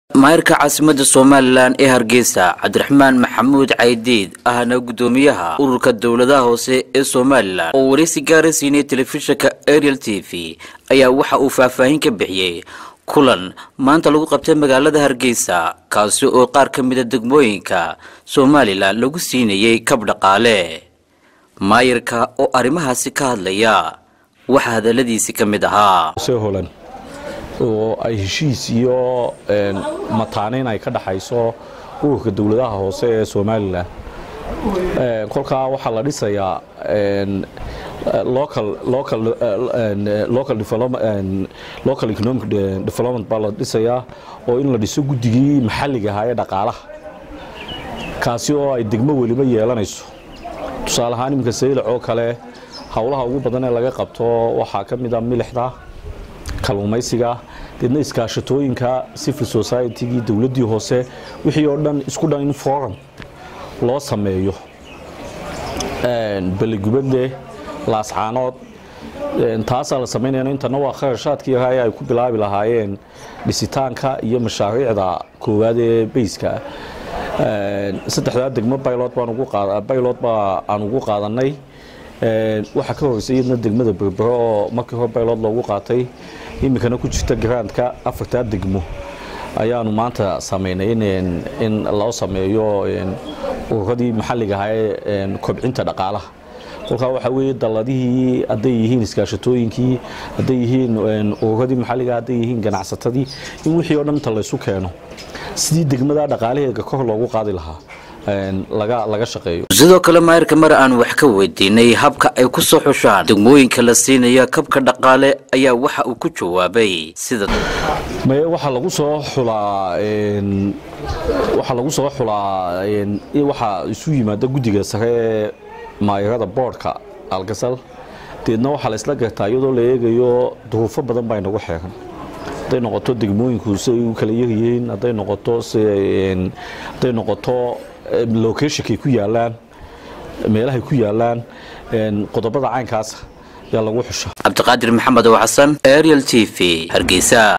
maayarka caasimadda somalilan ee hargeysa cabdiraxmaan maxamuud caydiid ahna guddoomiyaha ururka dowladaha hoose ee somalilan oo wareysi gaara siinay telefishinka ariel t v ayaa waxa uu faahfaahin ka bixiyey kulan maanta lagu qabtay magaalada hargeysa kaasi oo qaar ka mida degmooyinka somalilan lagu siinayey kab dhaqaale maayarka oo arrimahaasi ka hadlaya waxaa hadaladiisi ka mid ahaa holan oo ay heshiis iyo mataaneyn ay ka dhaxayso ururka dowladaha hoose ee somalilan kolkaa waxaa la dhisayaa local economic development baa la dhisayaa oo in la dhiso guddigii maxalliga ahaa ee dhaqaalaha kaasi oo ay degmo weliba yeelanayso tusaale ahaan iminka saylac oo kale howlaha ugu badan ee laga qabto waxaa ka mid a milixda kalluumaysiga deedna iskaashatooyinka civil societygii dowladdii hoose wixii oo dhan isku dhan in forum loo sameeyo beligubadle laascaanood taasaa la samaynayna intana waa kharashaadkii ahaa ee ay ku bilaabi lahaayeen dhisitaanka iyo mashaariicda koowaad ee beyska saddexdaa degmo baylod baa aan ugu qaadanay waxaa ka horeysay iyadna degmada berbero oo markii hore baylod loogu qaatay iminkana ku jirta garaandka afartaa degmo ayaanu maanta samaynay in loo sameeyo ururadii maxalliga ahaa ee kobcinta dhaqaalaha kolkaa waxaa weeye dalladihii hadday yihiin iskaashatooyinkii hadday yihiin ururadii maxalliga hadday yihiin ganacsatadii in wixii oo dhan inta laysu keeno sidii degmada dhaqaalaheega kor loogu qaadi lahaa laga shaqeeyo sidoo kale maayarka mar aan wax ka weydiinay habka ay ku soo xushaan degmooyinka la siinaya kabka dhaqaale ayaa waxa uu ku jawaabay sida maye waxaa lagu soo xulaa waxaa lagu soo xulaa waxaa isu yimaada guddiga sare ee maayarada boordhka algasal deedna waxaa la isla gartaa iyadoo la eegayo duruufo badan baa inagu xeeran hadday noqoto degmooyinku si ay u kala yaryihiin hadday noqoto hadday noqoto locationkay ku yaalaan meelahay ku yaalaan qodobada caynkaas yaa lagu xusha cabdiqaadir maxamed oo xasan ariel t v hargeysa